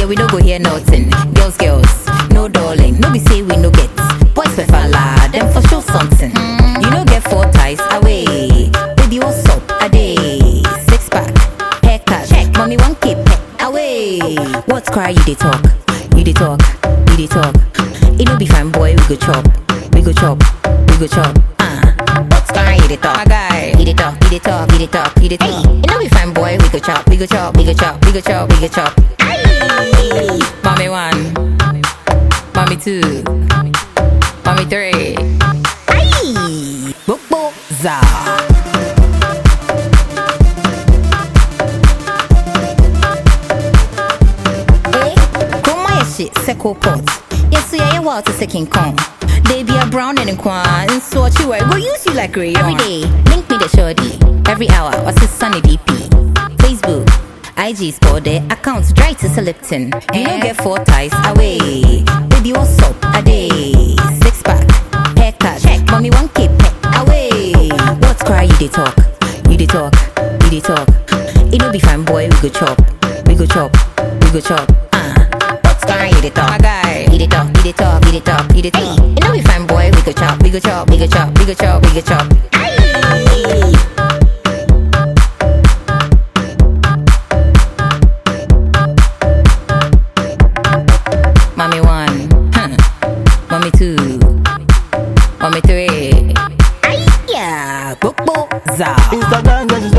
yeah, we no go hear nothing. Girls, girls, no darling. No be say we no get. Boys for falla, them for sure something. You no get four ties away. Baby, what's up? A day. Six pack, haircut. Check. Mommy, one keep away. What's cry? You dey talk. You dey talk. You dey talk. It no be fine, boy. We go chop. We go chop. We go chop. Ah. What's cry? You dey talk. My guy. You dey talk. You dey talk. You dey talk. You dey talk. It no be fine, boy. We go chop. We go chop. We go chop. We go chop. We go chop. Aye. Mommy one. Mommy two. Mommy three. Aye. Bobo za. Eh, Chroma yɛ hye sɛ coalpot yɛso yɛyɛ wild te sɛ king kong They be a brown and kwa and so what you wear go use you like rayon Every day, link me the shorty Every hour, what's his sunny DP Facebook, IG sport their accounts dry to Lipton You don't get four ties away Baby, what's up? A day Six pack, haircut Check, mommy one keep away What's cry? You dey talk, you dey talk, you dey talk It no be fine boy, we go chop We go chop, we go chop Ah, what's cry? You dey talk My guy, you dey talk, you dey talk, you dey talk, you dey talk It no be fine boy, we go chop, we go chop, we go chop, we go chop, we go chop Aye. Mommy one, huh. mommy two, mommy three. Aye, yeah, bobo za. Instagram, get